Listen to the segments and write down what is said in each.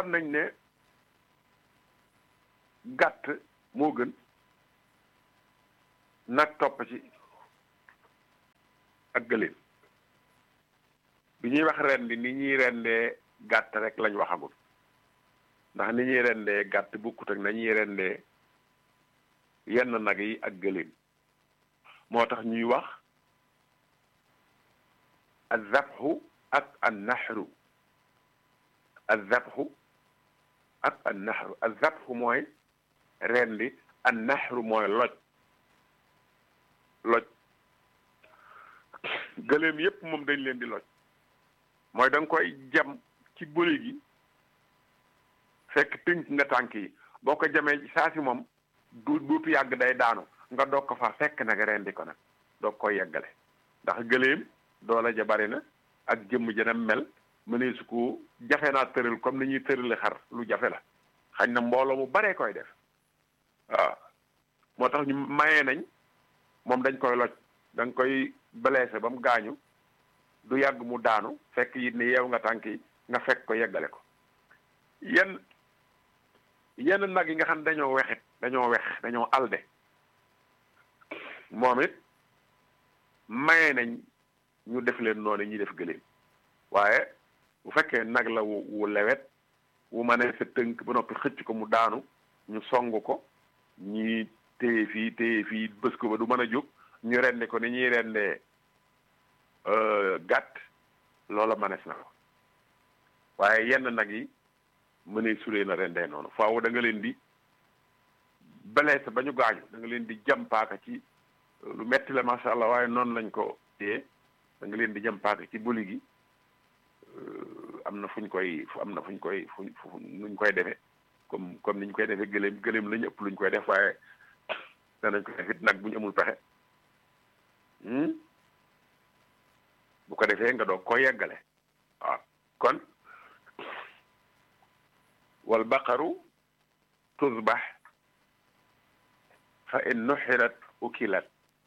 waxoon nañ ne gàtt moo gën nag topp ci ak gëléem bi ñuy wax rendi ni ñuy rendee gàtt rek lañ waxagul ndax ni ñuy rendee gàtt bukkut ak nañuy rendee yenn nag yi ak gëléem moo tax ñuy wax azabxu ak an naxru azabxu ak an naxru azabxu mooy rendi an naxru mooy loj loj gëléem yépp moom dañ leen di loj mooy da nga koy jam ci bëli gi fekk tënk nga tànk yi boo ko jamee ci saa si moom du duutu yàgg day daanu nga doog ko fa fekk nag rendi ko nag doog koy yeggale ndax gëléem doole ja bari na ak jëmm jëna mel mënee su ko jafe naa tëral comme ni ñuy tërale xar lu jafe la xañ na mbooloo mu baree koy def waaw moo tax ñu mayee nañ moom dañ koy loj da nga koy blessé ba mu gaañu du yàgg mu daanu fekk it ne yeew nga tànk yi nga fekk ko yeggale ko yenn yenn nag yi nga xam ne dañoo wexit dañoo wex dañoo alde moom it maye nañ ñu def leen noonu ñuy def gëléem waaye bu fekkee nag la wu wu lewet wu ma ne sa tënk ba noppi xëcc ko mu daanu ñu song ko ñi téye fii téye fii bës ko ba du mën a jóg ñu rendi ko ni ñuy rendee gàtt loola manes na ko waaye yenn nag yi mënee suree na rendee noonu faaw da nga leen di blessé ba ñu gaañu da nga leen di jàmpaaka ci lu metti la macha allah waaye noonu lañ ko téye da nga leen di jàmpaaka ci buli gi am na fuñ koy am na fuñ koy fuñ nuñ koy defee comme comme niñ koy defee gëléem gëléem lañu ëpp luñ koy def waaye danañ ko def it nag bu ñu amul pexe bu ko defee nga doog koy yeggale waaw kon wal baqaru tusbax fa in nuxirat ukilat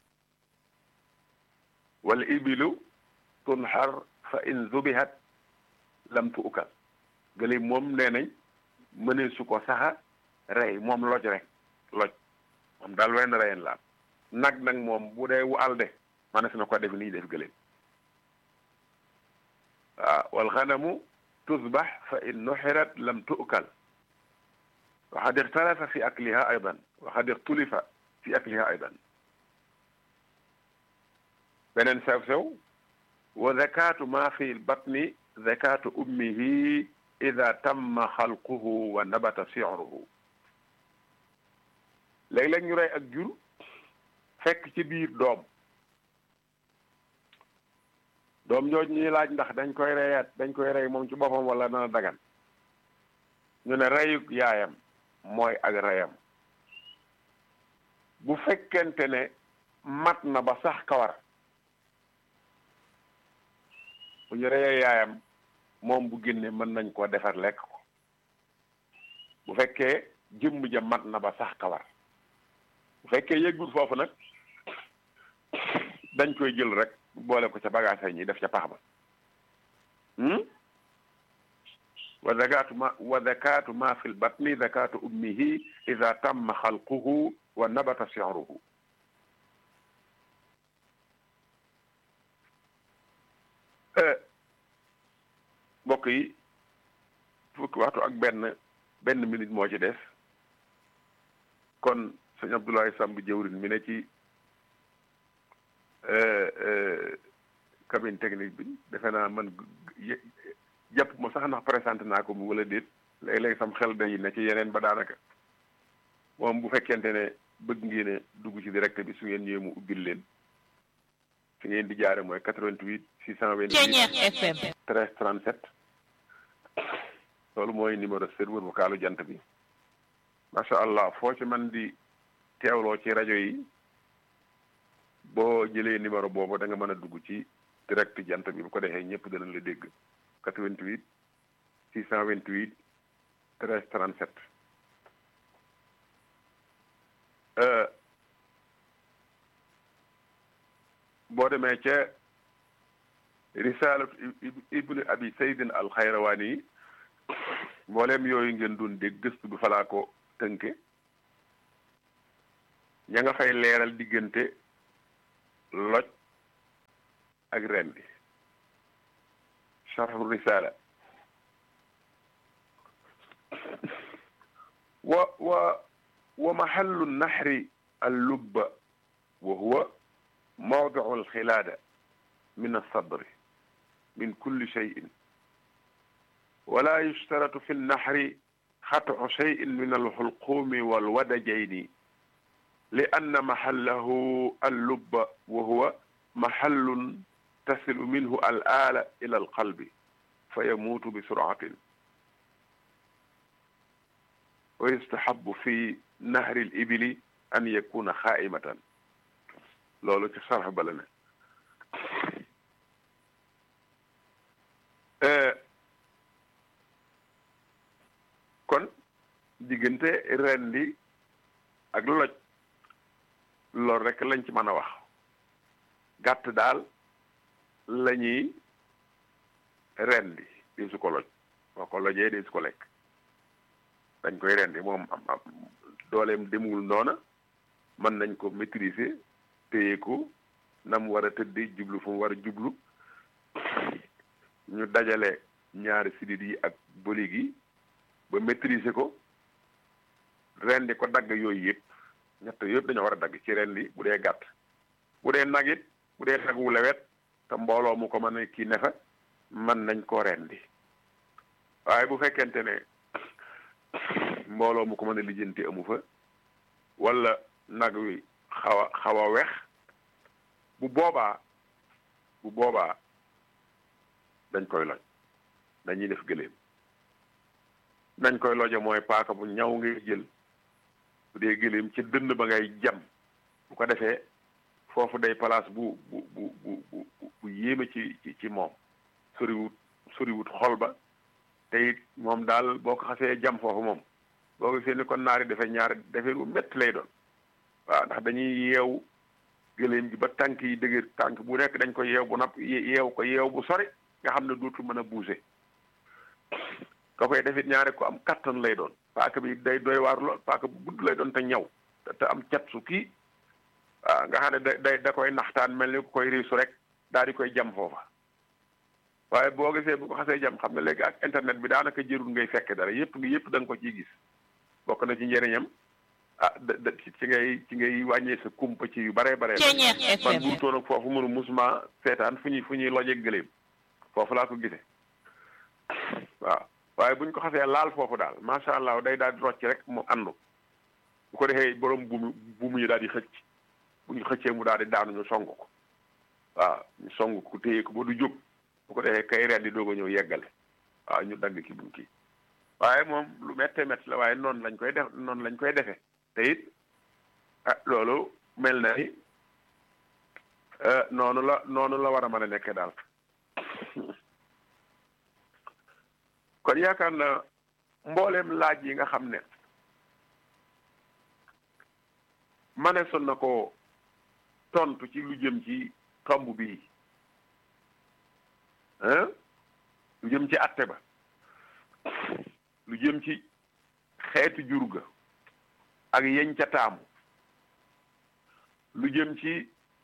wal ibilu tunxar fa in zubihat lam tu ukal gëléem moom nee nañ mënee su ko saxa rey moom loj rek loj moom daal wenn reyen laal nag nag moom bu dee wu alde manes na ko def ni def gëléem waaw wal xanamu tusbax fa in nuxirat lam tu'kal waxad ixtalafa fi akliha aydan waxad ixtulifa fi akliha aydan beneen sew-sew wa zakatu ma fi lbatni zakatu ummihi ida tamma xalquhu wa nabata siruhu léeg-léeg ñu rey ak jur fekk ci biir doom doom jooju ñuy laaj ndax dañ koy reyaat dañ koy rey moom ci boppam wala dana dagan ñu ne reyuk yaayam mooy ak reyam bu fekkente ne mat na ba sax kawar bu ñu reyee yaayam moom bu génne mën nañ koo defar lekk ko bu fekkee jëmm ja mat na ba sax kawar bu fekkee yëggul foofu nag dañ koy jël rek boole ko ca bagage ñi def ca pax ba wa zakatu ma wa zakatu ma fi lbatni zakatu ummihi ida tamma xalquhu wa nabata siruhu mbokk yi fukki waxtu ak benn benn minute moo ci des kon sëñ Abdoulaye Samb jëwrin mi ne ci cabine technique bi defe naa man jàpp ma sax ndax présenté naa ko mu wala déet léeg-léeg sam xel day ne ci yeneen ba daanaka moom bu fekkente ne bëgg ngeen a dugg ci direct bi su ngeen ñëwee mu ubbil leen fi ngeen di jaare mooy 88 628 13 37 loolu mooy numéro serveur vocalu jant bi macha allah foo ci man di teewloo ci rajo yi boo jëlee numéro boobu da nga mën a dugg ci direct jant bi bu ko defee ñëpp danañ la dégg 88 628 13 37 boo demee ca risalatu ibnu abi saydin al xayrawaani mbooleem yooyu ngeen doon dégg gëstu bi falaa ko tënke ña nga fay leeral diggante loj ak rendi sharhu risala wa wa wa mahallu nahri allubba wa huwa mawdiu alxilaada min alsadri min kulli cheyin wala yushtaratu fi lnahri xatcu cheyin min alxulquumi walwadajayni li anna mahallahu allubba wa huwa mahallun tasilu minhu al aala ila alqalbi fa yamuutu bi suratin wa yustahabu fi nahri l ibili an yakuna xaaimatan loolu ci sarx bala ne kon diggante rendi ak loj loolu rek lañ ci mën a wax gàtt daal la ñuy rendi di su ko loj boo ko lojee di su ko lekk dañ koy rendi moom am am dooleem demul noona mën nañ ko maîtriser téye ko na mu war a tëddee jublu fu mu war a jublu ñu dajale ñaari sidit yi ak bëli gi ba maîtriser ko rendi ko dagg yooyu yëpp ñett yëpp dañoo war a dagg ci rendi bu dee gàtt bu dee nag it bu dee nag wu lewet te mbooloo mu ko mën a kii nefa mën nañ koo rendi waaye bu fekkente ne mbooloo mu ko mën a lijjanti amu fa wala nag wi xaw a xaw a wex bu boobaa bu boobaa dañ koy loj dañuy def gëléem nañ koy loje mooy paaka bu ñaw ngay jël bu dee gëléem ci dënn ba ngay jam bu ko defee foofu day place bu bu bu bu bu bu yéeme ci ci ci moom soriwut soriwut xol ba te it moom daal boo ko xasee jam foofu moom boo gisee ni kon naari defee ñaar defee lu métti lay doon waaw ndax dañuy yeew gëléem gi ba tànk yi dëgër tànk bu nekk dañ ko yeew bu napp yeew ko yeew bu sori nga xam ne dootul mën a bouger ka koy defit ñaare ko am kattan lay doon paaka bi day doy waar lool paaka bu gudd lay doon te ñaw te am cat su kii waaw nga xam ne da day da koy naxtaan mel ni ku koy riisu rek daal di koy jam foofa waaye boo gisee bu ko xasee jam xam ne léegi ak internet bi daanaka jërul ngay fekk dara yëpp ngi yëpp da nga ko ciy gis bokk na ci njëriñam ah da ci ngay ci ngay wàññee sa kumpa ci yu bare bare man buutoon ak foofu mënu musuma seetaan fu ñuy fu ñuy loje gëléem foofu laa ko gisee waaw waaye buñ ko xasee laal foofu daal macha allah day daal di rocc rek mu àndu bu ko defee borom buumu buumu yi daal di xëcc bu ñu xëccee mu daal di daanu ñu song ko waaw ñu song ko téye ko ba du jóg bu ko defee kay ren di doog a ñëw yeggale waaw ñu dagg ki buñ kii waaye moom lu méttee métti la waaye noonu lañ koy def noonu lañ koy defee te it ah loolu mel na ni noonu la noonu la war a mën a nekkee daal kon yaakaar na mbooleem laaj yi nga xam ne maneesoon na ko tontu ci lu jëm ci tomb bii hein lu jëm ci atte ba lu jëm ci xeetu jur ga ak yeñ ca taamu lu jëm ci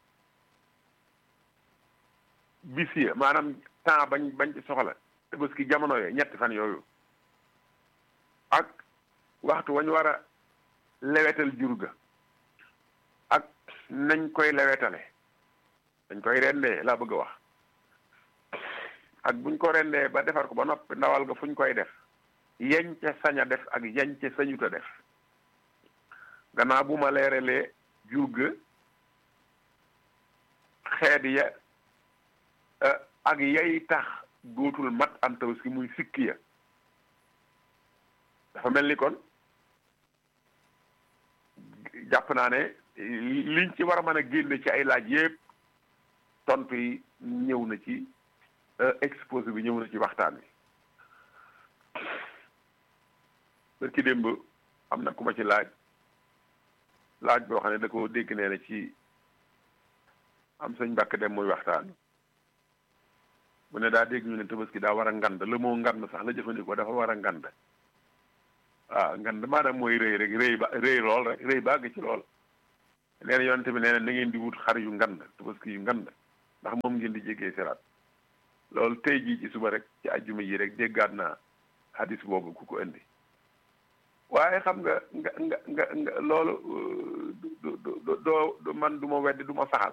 bis ya maanaam temps bañ bañ ci soxla te parce que jamono yooyu ñetti fan yooyu ak waxtu wañ war a lewetal jur ga ak nañ koy lewetale dañ koy rendee laa bëgg a wax ak buñ ko rendee ba defar ko ba noppi ndawal ga fuñ koy def yañ ca sañ a def ak yañ ca sañut a def gannaaw bu ma leeralee jur ga xeet ya ak yay tax dootul mat am tabaski muy sikki ya dafa mel ni kon jàpp naa ne liñ ci war a mën a génne ci ay laaj yépp tontu yi ñëw na ci exposé bi ñëw na ci waxtaan wi bërki démb am na ku ma ci laaj laaj boo xam ne da ko dégg nee na ci am sëñ mbàkk dem muy waxtaan bu ne daa dégg ñu ne tabaski daa war a ngand le mot ngand sax la jëfandikoo dafa war a ngand waaw ngand maanaam mooy rëy rek rëy ba rëy lool rek rëy bàgg ci lool nee na yonente bi nee na na ngeen di wut xar yu ngand tabaski yu ngand ndax moom ngeen di jéggee siraat loolu tey jii ci suba rek ci ajjuma yi rek déggaat naa hadis boobu ku ko indi waaye xam nga nga nga nga nga loolu du du doo man du ma weddi du ma saxal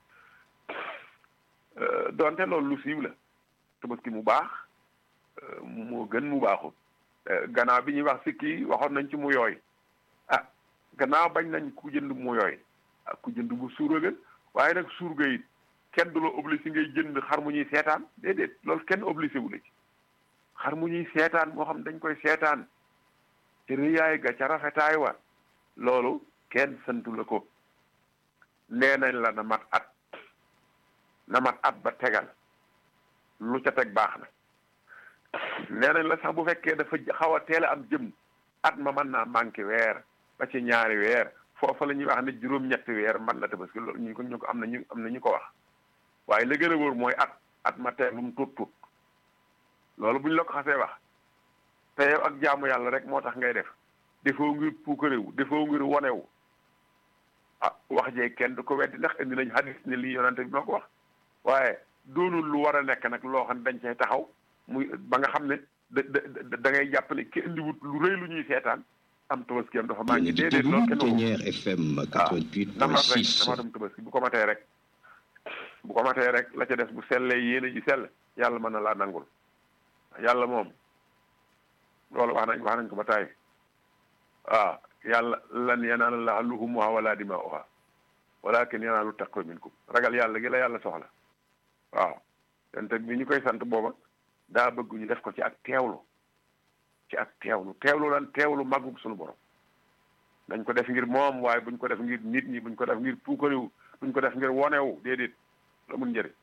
donte loolu lu siiw la tabaski mu baax moo gën mu baaxul gannaaw bi ñuy wax sikki waxoon nañ ci mu yooy ah gannaaw bañ nañ ku jënd mu yooy ah ku jënd bu suur a gën waaye nag suur ga it kenn du la obligé ngay jënd xar mu ñuy seetaan déedéet loolu kenn obligé wu la ci xar mu ñuy seetaan moo xam dañ koy seetaan te rëyaay ga ca rafetaay wa loolu kenn santu la ko nee nañ la na mat at na mat at ba tegal lu ca teg baax na nee nañ la sax bu fekkee dafa xaw a teel a am jëm at ma mën naa manqué weer ba ci ñaari weer foofa la ñuy wax ne juróom-ñetti weer man la tabaski loolu ñu ko ñu ko am na ñu am na ñu ko wax waaye la gën a wóor mooy at at ma teel lu mu tuut tuut loolu bu ñu la ko xasee wax te yow ak jaamu yàlla rek moo tax ngay def defoo ngir puukarewu defoo ngir wonewu ah wax jee kenn du ko weddi ndax indi nañ hadis ne lii yonante bi moo ko wax waaye doonul lu war a nekk nag loo xam ne dañ cay taxaw muy ba nga xam ne da da da ngay jàpp ne ki indiwut lu rëy lu ñuy seetaan am tabaski am dafa maa ngi déedéet loolu kenn Plénière FM dama rek 88.6 dama dem tabaski bu ko matee rek bu ko matee rek la ca des bu sellee yéene ji sell yàlla mën na laa nangul yàlla moom loolu wax nañ wax nañ ko ba taay waaw yàlla lan yanaala llaaha luhumuhaa wala dimaa'uhaa walaakin yanaalu taqwa minkum ragal yàlla gi la yàlla soxla waaw yonte bi ñu koy sant booba daa bëgg ñu def ko ci ak teewlu ci ak teewlu teewlu lan teewlu màggug suñu borom dañ ko def ngir moom waaye buñ ko def ngir nit ñi buñ ko def ngir puukariw buñ ko def ngir wonewu déedéet la mun njëriñ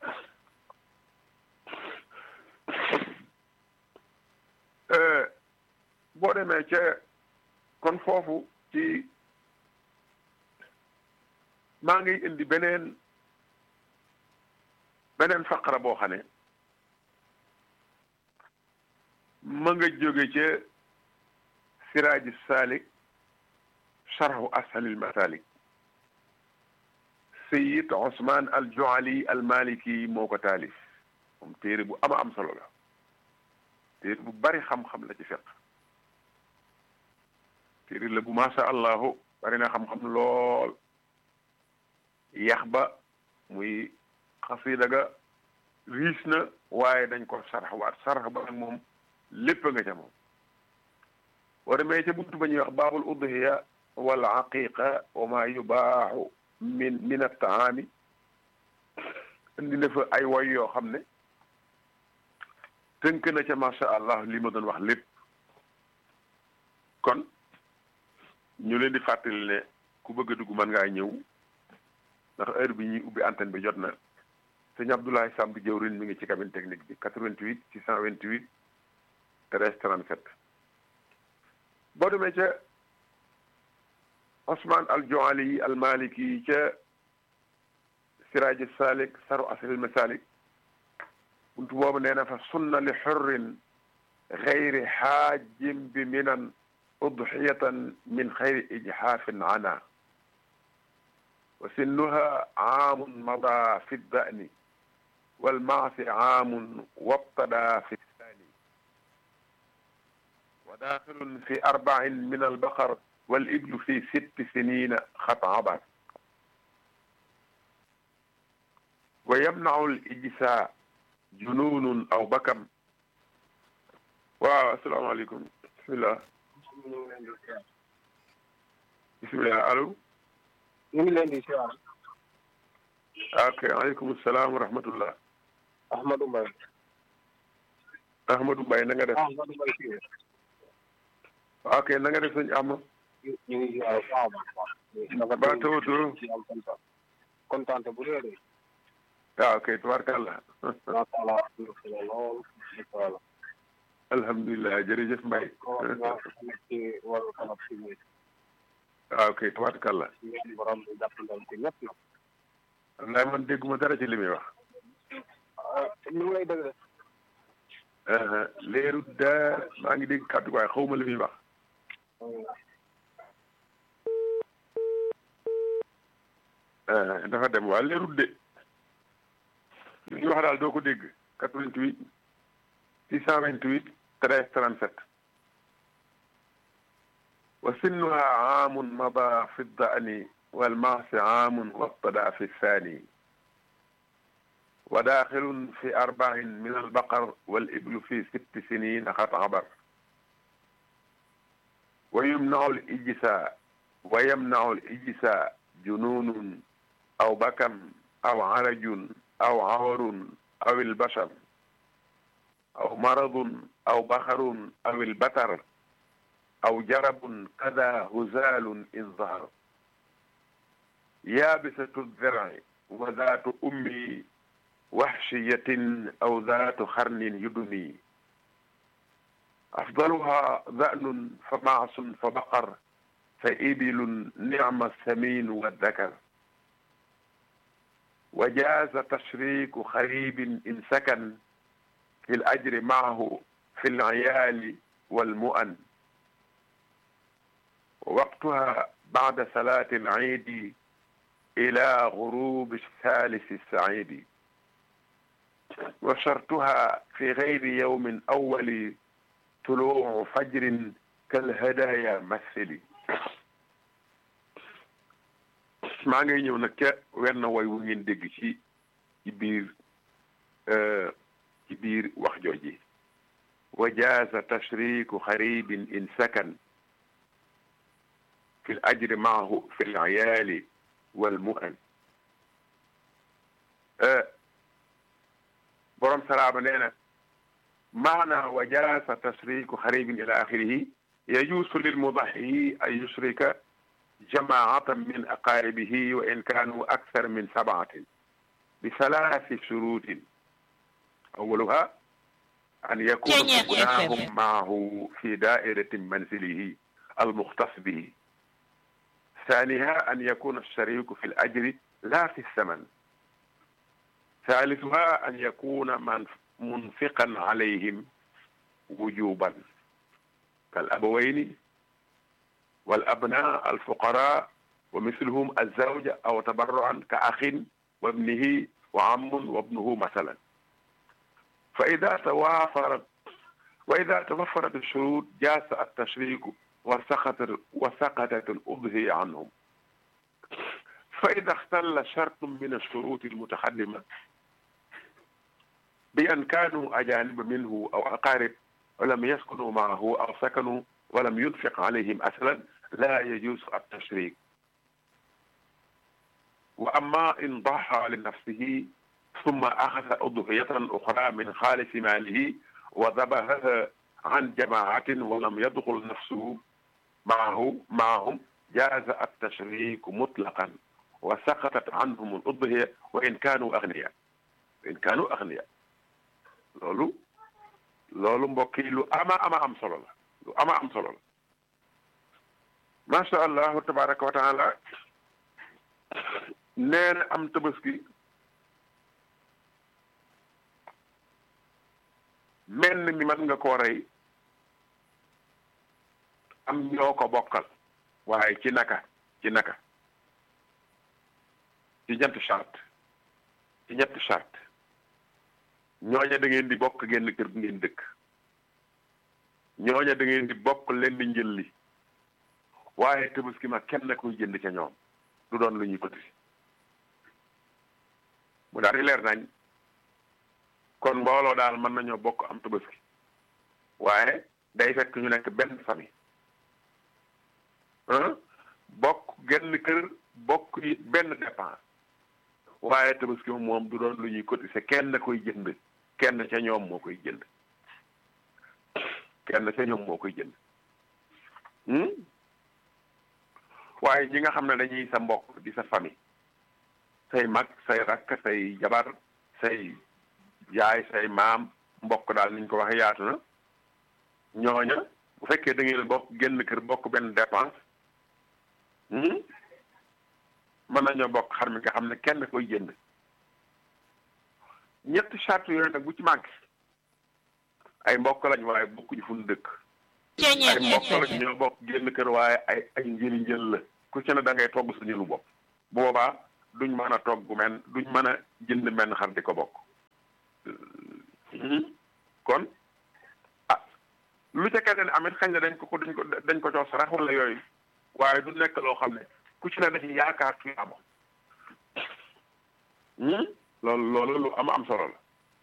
boo demee ca kon foofu ci maa ngi indi beneen beneen faqara boo xam ne ma nga jóge ca siraaji saalik sharhu ashalil masalik sayid Ousmane al Joali al Maliki moo ko taalif moom téere bu ama am solo la téere bu bari xam-xam la ci fekk téere la bu macha allahu bari na xam-xam lool yax ba muy xasida ga riis na waaye dañ ko sarx waat sarx ba nag moom lépp nga ca moom boo demee ca buntu ba ñuy wax baabul udhiya wal aqiqa wa ma yubaaxu min min attaami indi na fa ay woy yoo xam ne tënk na ca macha allah li ma doon wax lépp kon ñu leen di fàttali ne ku bëgg a dugg mën ngaa ñëw ndax heure bi ñuy ubbi antenne bi jot na sëñ Abdoulaye Samb jëwrin mi ngi ci cabine technique bi 88 628 13 37 boo demee ca Ousmane al Joali al Maliki ca Siraji Salik saru asril masalik buntu boobu nee na fa sunna li xurrin xayri xaajim bi minan udxiyatan min xayri ijxaafin ana wa sinnuha aamun mada fi ddani walmaasi aamun wabtada fi thani wa daaxilun fi arbacin min albaqar والإبل في ست سنين خط عبر ويمنع الإجساء جنون أو بكم waaw asalaamaaleykum bisimilah bisimilah allo ñu ngi leen di siyaar ok aleykum salaam wa rahmatullah Ahmadou Mbaye Ahmadou Mbaye na nga def Ahmadou Mbaye fii ok na nga def sëñ Ama ñu ngi siyaar bu baax a baax dafa ba tawatoo ci am kontaan kontaante bu rëy rëy waaw ok tubaarkàlla macha allah alhamdulilah lool macha allah alhamdulilah jërëjëf Mbaye ko nga nekk ci wàllu kanam si muy waaw ok tubaarkàlla ñaan borom bi jàppandal ko ñëpp nag wallaay man dégguma dara ci li muy wax ñu ngi lay dëgg leeru daar maa ngi dégg kàddu waaye xaw ma li muy wax dafa dem waa leerut de li ñuy wax daal doo ko dégg 88 628 13 37 wa sinnuha aamun mada fi ddani walmaasi aamun wabtada fi thani wa daaxilun fi arba'in min albaqar waliblu fi sitti sinin qad abar wa yumnau lijsa wa yamnau lijsa jununun aw bakam aw arajun aw awarun aw albashar aw maradun aw baxarun aw albatar aw jarabun kada huzalun in zahar yaabisatu dirci wa zaatu ummi waxshiyatin aw zaatu xarnin yudumi afdaluha zanun fa maasun fa baqar fa ibilun nicma saminu waddakar wa jaaza tashriku xaribin in sakan fi lajri maahu fi lciyaali walmu'an waqtuha bacda salaati alciidi ila gurubi thalisi saciidi wa shartuha fi gayri yawmin awwali tuluucu fajrin kalhadaaya mathili maa ngay ñëw nag ca wenn woy wu ngeen dégg ci ci biir ci biir wax jooji wa jaaza tashriku xaribin in sakan fi l ajri maahu fi l ayaali wal mu'an borom salaama nee na maana wa jaaza tashriku xaribin ila axirihi yajuusu lil mudaxi an yushrika jamaatan min aqaaribihi wa in kaanu akthar min sabaatin bi salaasi shuruutin awwaluha an yakuna gunaahum maahu fi daairati manzilihi almuxtas bihi ثانيها أن يكون الشريك في الأجر لا في الثمن ثالثها أن يكون منفقا عليهم وجوبا كالأبوين والأبناء الفقراء ومثلهم الزوجة أو تبرعا كأخ وابنه وعم وابنه مثلا فإذا توافرت وإذا توفرت الشروط جاز التشريك وسقطت وسقطت الأضحية عنهم فإذا اختل شرط من الشروط المتقدمة بأن كانوا أجانب منه أو أقارب ولم يسكنوا معه أو سكنوا ولم ينفق عليهم أصلا لا يجوز التشريك وأما إن ضحى لنفسه ثم أخذ أضحية أخرى من خالص ماله وذبحها عن جماعة ولم يدخل نفسه معه معهم جاز التشريك مطلقا وسقطت عنهم الأضحية وإن كانوا أغنياء وإن كانوا أغنياء loolu loolu mbokk yi lu ama ama am solo la lu ama am solo la macha allahu tabaraka wa taala nee na am tabaski menn mi mën nga koo rey am ñoo ko bokkal waaye ci naka ci naka ci ñetti charte ci ñetti charte ñooña da ngeen di bokk genn kër gu ngeen dëkk ñooña da ngeen di bokk leen di njëlli waaye tabaski ma kenn koy jënd ca ñoom du doon lu ñuy cotiser mu daal di leer nañ kon mbooloo daal mën nañoo bokk am tabaski waaye day fekk ñu nekk benn famille bokk genn kër bokk it benn dépense waaye tabaski moom du doon lu ñuy cotiser kenn koy jënd kenn ca ñoom moo koy jënd kenn ca ñoom moo koy jënd waaye ñi nga xam ne dañuy sa mbokk di sa famille say mag say rakk say jabar say yaay say maam mbokk daal niñ ko waxee yaatu na ñooña bu fekkee da ngeen bokk génn kër bokk benn dépense mën nañoo bokk xar mi nga xam ne kenn koy jënd ñetti charte yooyu nag bu ci manqué ay mbokk lañ waaye bokkuñu fu ñu dëkk ay mbokk lañ ñoo bokk génn kër waaye ay ay njëli njël la ku ci ne da ngay togg sa njëlu bopp boobaa duñ mën a togg men duñ mën a jënd menn xar di ko bokk kon ah lu ca keneen amit xañ na dañ ko ko dañ ko dañ ko jox sarax wala yooyu waaye du nekk loo xam ne ku ci ne da ci yaakaar tuyaaba loolu loolu lu am am solo la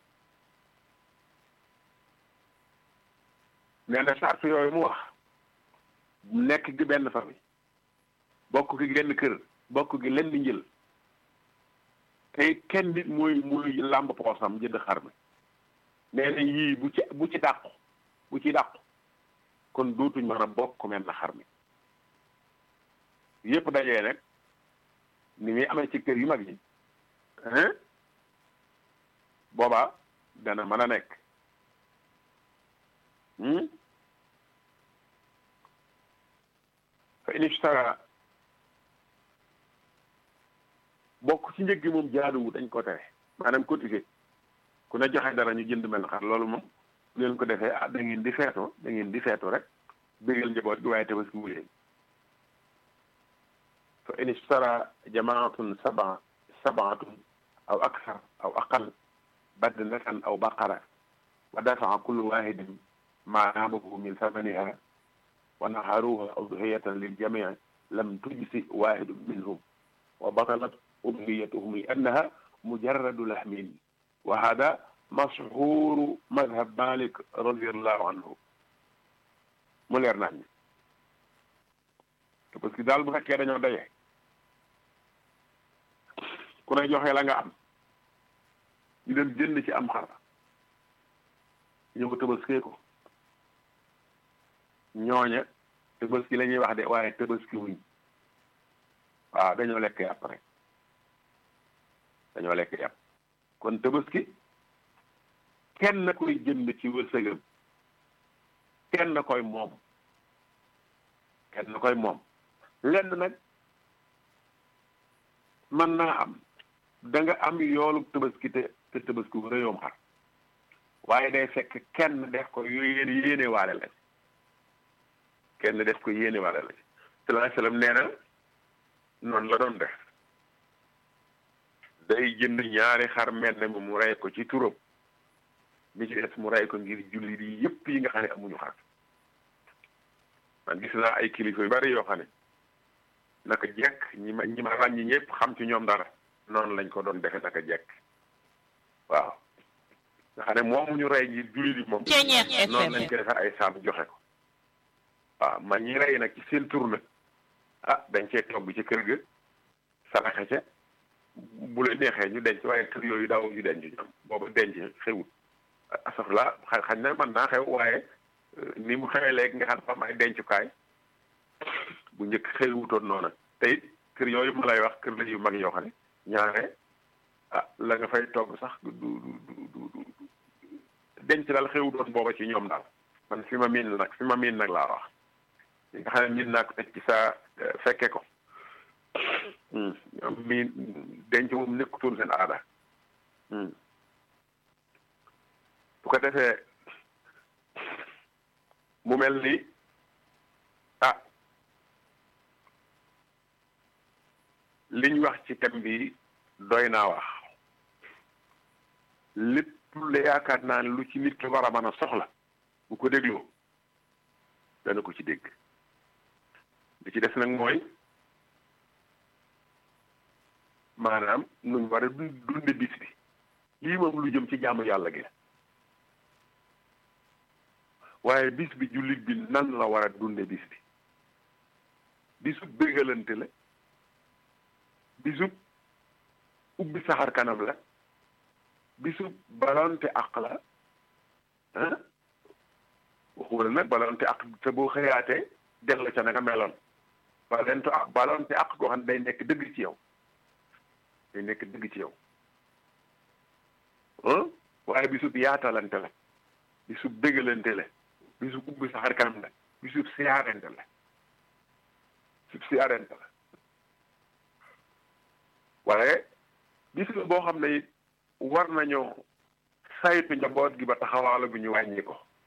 nee na sart yooyu mu wax nekk gi benn famille bokk gi genn kër bokk gi len di njël te kenn nit mooy muy làmb poosam jënd xar mi nee na yii bu ci bu ci dàqu bu ci dàqu kon dootuñ mën a bokk mel na xar mi yépp dajee nag ni muy amee ci kër yu mag yi boobaa dana mën a nekk fa in ishtara bokk ci njëg gi moom jaaduwu dañ ko tere maanaam cotisé ku ne joxe dara ñu jënd mel xar loolu moom bu leen ko defee ah da ngeen di feeto da ngeen di feeto rek bégal njaboot gi waaye tabaski wu leen fa in ishtara jamaatun saba sabaatun aw aksar aw aqal badnatan aw baqara wa dafaa kullu wahidin ma naabahu min samaniha wa naharuha udhiyatan liljamii lam tujzi wahidun minhum wa batalat udhiyatuhum li annaha mujarradu lahmin wa hada mashhuru madhab malik radiallahu anhu mu leer nañ ñi parce que daal bu fekkee dañoo daje ku ne joxe la nga am ñu dem jënd ci am xar ñëw tëbaskee ko ñooña tëbaski la ñuy wax de waaye tëbaski wuñ waaw dañoo lekk yàpp rek dañoo lekk yàpp kon tëbaski kenn koy jënd ci wërsëgam kenn koy moom kenn koy moom lenn nag mën naa am da nga am yoolu tëbaski te te tëbaski wu rëyoom xar waaye day fekk kenn def ko yéen yéene waale la kenn def ko yéene waale la sallallahu alayhi wasallam nee na noonu la doon def day jënd ñaari xar mel mu mu rey ko ci turam mi ci des mu rey ko ngir jullit yi yépp yi nga xam ne amuñu xar man gis naa ay kilifa yu bari yoo xam ne naka jekk ñi ma ñi ma ràññi ñëpp xam ci ñoom dara noonu lañ ko doon defe naka jekk waaw nga xam ne moomu ñu rey ngir jullit yi moom noonu lañ ko defee ay saam joxe ko waaw man ñi rey nag ci seen tur nag ah dañ cee togg ci kër ga saraxe ca bu la neexee ñu denc waaye kër yooyu daaw ñu denc ñoom booba denc xewut asaf la xañ na mën naa xew waaye ni mu xewee léegi nga xam ne am ay dencukaay bu njëkk xewutoon noona te it kër yooyu ma lay wax kër la yu mag yoo xam ne ñaare ah la nga fay togg sax du du du du denc daal xewutoon booba ci ñoom daal man fi ma miin nag fi ma miin nag laa wax li nga xam ne miin naa ko teg ci saa fekke ko ñoom miin denc moom nekkutoon seen aada bu ko defee mu mel ni ah liñ wax ci thème bi doy naa wax lépp la yaakaar naa ne lu ci nit ki war a mën a soxla bu ko dégloo dana ko ci dégg li ci des nag mooy maanaam nuñ war a dunde bis bi lii moom lu jëm ci jaamu yàlla gi waaye bis bi jullit bi nan la war a dunde bis bi bisub bégalante la bisub ubbi saxar kanam la bisub balonte àq la ah waxuwala nag balonte àq te boo xëyaatee dellu ca na nga meloon balonte àq balonte àq goo xam ne day nekk dëgg ci yow day nekk dëgg ci yow ah waaye bisub yaatalante la bisub bégalante la bisub ubbi saxar kanam la bisub siyaarente la bisub siyaarente la waaye bis boo xam ne war nañoo saytu njaboot gi ba taxawaala gu ñu wàññi ko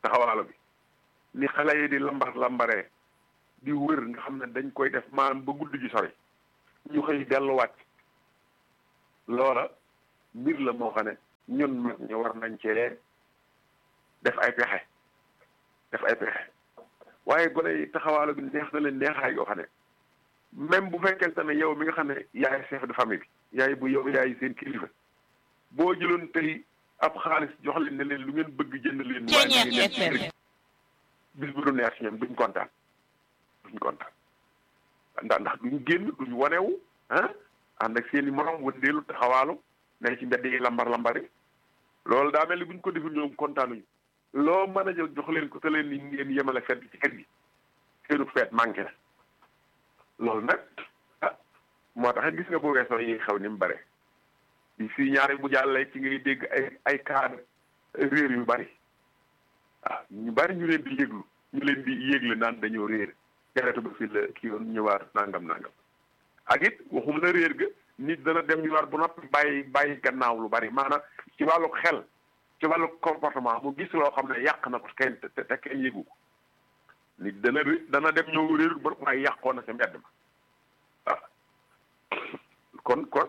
taxawaalo bi ni xale yi di lambar lambaree di wër nga xam ne dañ koy def maanaam ba guddi gi sori ñu xëy delluwaat loola mbir la moo xam ne ñun mag ñu war nañ cee def ay pexe def ay pexe waaye gone yi taxawaalo bi neex na leen neexaay yoo xam ne même bu fekkente ne yow mi nga xam ne yaay chef de famille bi yaay bu yow yaay seen kilifa boo jëloon tey ab xaalis jox leen ne leen lu ngeen bëgg jënd leen waaye ngeen bis bu du neex si ñoom duñ kontaan duñ kontaan ndax ndax duñ génn duñ wanewu ah ànd ak seen i morom wëndeelu taxawaalu ne ci mbedd yi lambar lambari loolu daa mel ni buñ ko deful ñoom kontaanuñu loo mën a jël jox leen ko te leen ni ngeen yemale fet ci kër gi seenu feet manqué na loolu nag ah moo tax gis nga bu weesoo yi xew ni mu bare bi fii ñaari bu jàllee ci ngay dégg ay ay cadre réer yu bari waaw ñu bari ñu leen di yëglu ñu leen di yëgle naan dañoo réer jaratu ba fi la kii yoon ñëwaat nangam nangam ak it waxum la réer ga nit dana dem ñu war bu noppi bàyyi bàyyi gannaaw lu bari maanaam ci wàllu xel ci wàllu comportement mu gis loo xam ne yàq na ko kenn te te kenn yëgu ko nit dana dana dem ñëw réer ba waaye yàqoon na sa mbedd ma waaw kon kon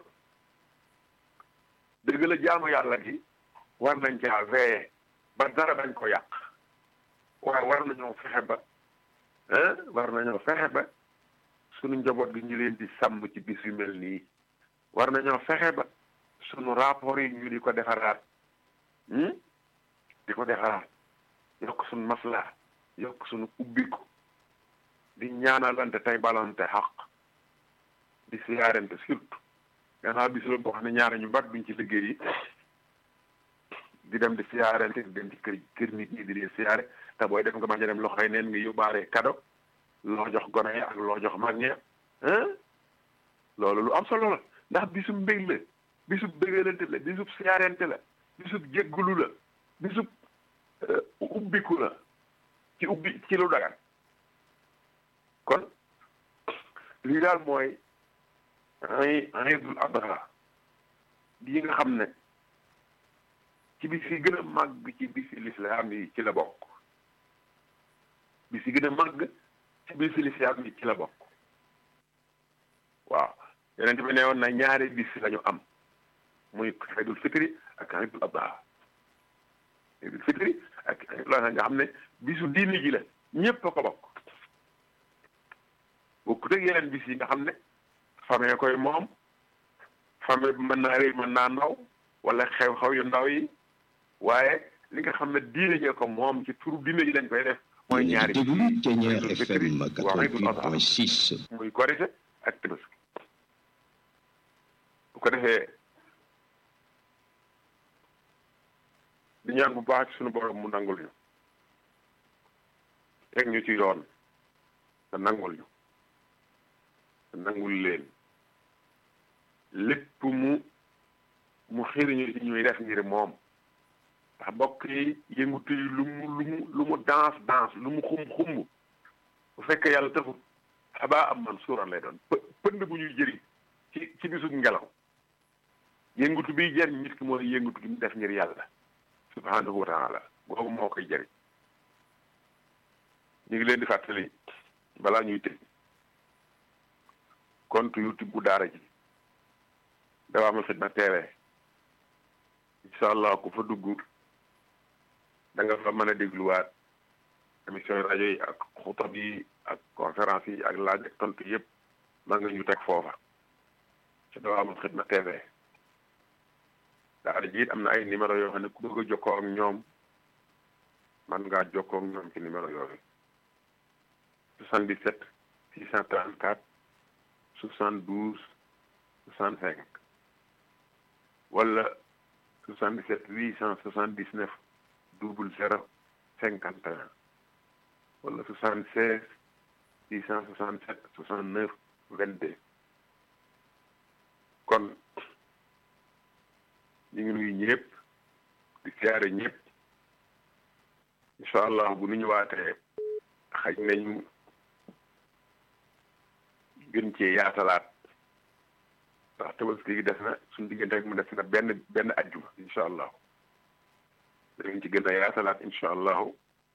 dëgg la jaamu yàlla gi war nañ caa veiller ba dara bañ ko yàq waaye war nañoo fexe ba ah war nañoo fexe ba sunu njaboot gi ñu leen di sàmm ci bis yu mel nii war nañoo fexe ba sunu rapport yi ñu di ko defaraat di ko defaraat yokk sunu maslaa yokk sunu ubbiku di ñaanalante tey balante xaq di siyaarante surtout gannaaw bis la boo xam ne ñaare ñu bari duñ ci liggéey yi di dem di siyaarante di dem ci kër kër nit ñi di leen siyaare te booy def nga bañ a dem loxoy neen nga yóbbaale kado loo jox gone yi ak loo jox mag ñi loolu lu am solo la ndax bisub mbég la bisub bëggalante la bisub siyaarante la bisub jéggulu la bisub ubbiku la ci ubbi ci lu dagan kon lii daal mooy ay Iidul Adha yi nga xam ne ci bis yi gën a màgg ci bisi lislaam yi ci la bokk bis yi gën a màgg ci bisi lislaam yi ci la bokk waaw yonent bi ne woon na ñaari bis lañu am muy Iidul Fitri ak Iidul Adha Iidul Fitri ak Iidul Adha nga xam ne bisu diini ji la ñépp a ko bokk bokkut ak yeneen bis yi nga xam ne famille koy moom famille bi mën naa rëy mën naa ndaw wala xew-xew yu ndaw yi waaye li nga xam ne diine jee ko moom ci turu diine ji lañ koy def mooy ñaari déglu Ténière FM 88.6 muy korite ak tabaski bu ko defee di ñaan bu baax ci suñu borom mu nangul ñu teg ñu ci yoon te nangul ñu te nangul leen lépp mu mu xiriñu ci ñuy def ngir moom ndax mbokk yi yëngutu yi lu mu lu mu lu mu danse danse lu mu xum xumb bu fekkee yàlla taxul xabaa am man suuran lay doon pë pënd bu ñuy jëriñ ci ci bisu ngelaw yëngutu biy jëriñ nit ki mooy yëngutu gi mu def ngir yàlla subhanahu wa taala boobu moo koy jëriñ ñu ngi leen di fàttali balaa ñuy tëj compte youtube bu daara ji Dawaamul Xidma TV incha allah ku fa dugg da nga fa mën a dégluwaat émission rajo yi ak xutab yi ak conférence yi ak laaj ak tontu yëpp ma nga ñu teg foofa ci Dawaamul Xidma TV daara ji it am na ay numéro yoo xam ne ku bëgg a jokkoo ak ñoom man ngaa jokkoo ak ñoom ci numéro yooyu 77 634 72 65 wala 77 879 double zéro cinquante et un wala 76 667 69 22 kon ñu ngi nuyu ñëpp di siyaare ñëpp incha allah bu nu ñëwaatee xaj nañu gën cee yaatalaat ndax tabaski gi des na suñu diggante rek mu des na benn benn ajjuma incha allah danañ ci gën a yaatalaat incha allahu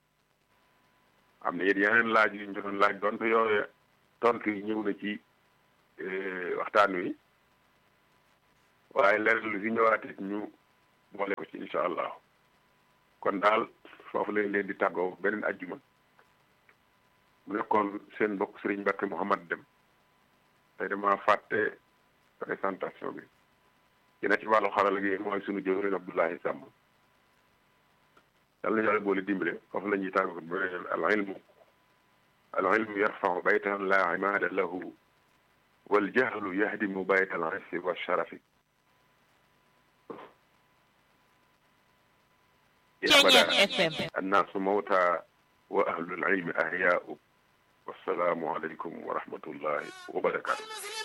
am na it yeneen laaj yu ñu doon laaj donte yooyu tontu yi ñëw na ci waxtaan wi waaye leneen lu fi ñëwaatee ñu boole ko ci incha allah kon daal foofu lañ leen di tàggoo beneen ajjuma mu nekkoon seen mbokk Serigne Mbacke Mouhamad Dem tey dama fàtte présentation bi dina ci wàllu xarala gi mooy sunu jëwriñ Abdoulaye Samb yàlla na yàlla boole dimbale foofu la ñuy tàggoo beneen al ilmu al ilmu yarfau baytan la imaada lahu wal jahlu yahdimu bayta al issi wa sharafi الناس موتى وأهل العلم أحياء والسلام عليكم ورحمة الله وبركاته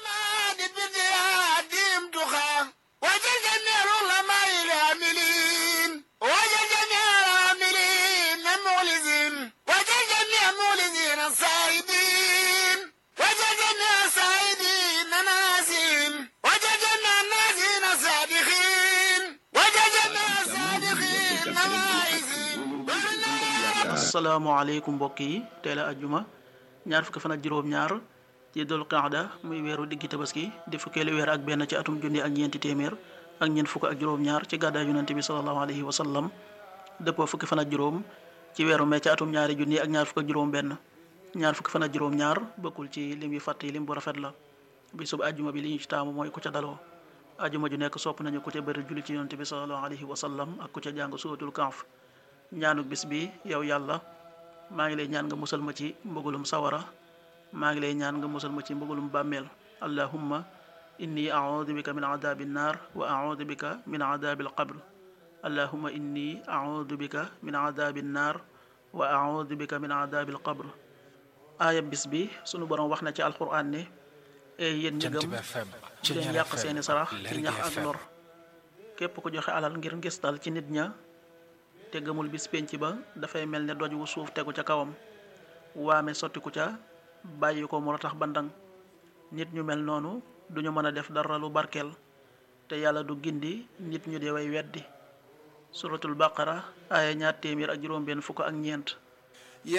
وجد النار العلماء العاملين وجد النار العاملين مولزين وجد النار مولزين الصائبين وجد النار صائبين ناسين وجد النار ناسين صادقين وجد النار صادقين نوائزين asalaamaaleykum mbokk yi tey la ajjuma ñaar fukki fan ak juróom-ñaar ci dul qaada muy weeru diggi tabaski di fukkeelu weer ak benn ci atum junni ak ñeenti téeméer ak ñeent fukk ak juróom-ñaar ci gàddaay yonente bi salallahu alayhi wa sallam dëppoo fukki fan ak juróom ci weeru mee ci atum ñaari junni ak ñaar fukk ak juróom-benn ñaar fukki fan ak juróom-ñaar bokkul ci lim yu fàtt yi lim bu rafet la bisub ajjuma bi li ñu ci taamu mooy ku ca daloo ajjuma ju nekk sopp nañu ku ca bëri julli ci yonente bi salallahu alayhi wa sallam ak ku ca jàng suuratul kahf ñaanu bis bi yow yàlla maa ngi lay ñaan nga musal ma ci mbëggalum sawara maa ngi lay ñaan nga musal ma ci mbëggalum bàmmeel allahumma inni audu bika min adabi nnar wa audu bika min adabi alqabr allahumma inni audu bika min adabi nnar wa audu bika min adabi alqabr aaya bis bi sunu borom wax na ci alquran ne ey yéen ñi gëm bu leen yàq seeni sarax ci ñax ak lor képp ku joxe alal ngir ngistal ci nit ña te gëmul bis penc ba dafay mel ne doj wu suuf tegu ca kawam waame sottiku ca bàyyi ko mu ratax bandang nit ñu mel noonu duñu mën a def dara lu barkeel te yàlla du gindi nit ñu dee way weddi suratul baqara aaya ñaar téeméer ak juróom benn fukk ak ñeent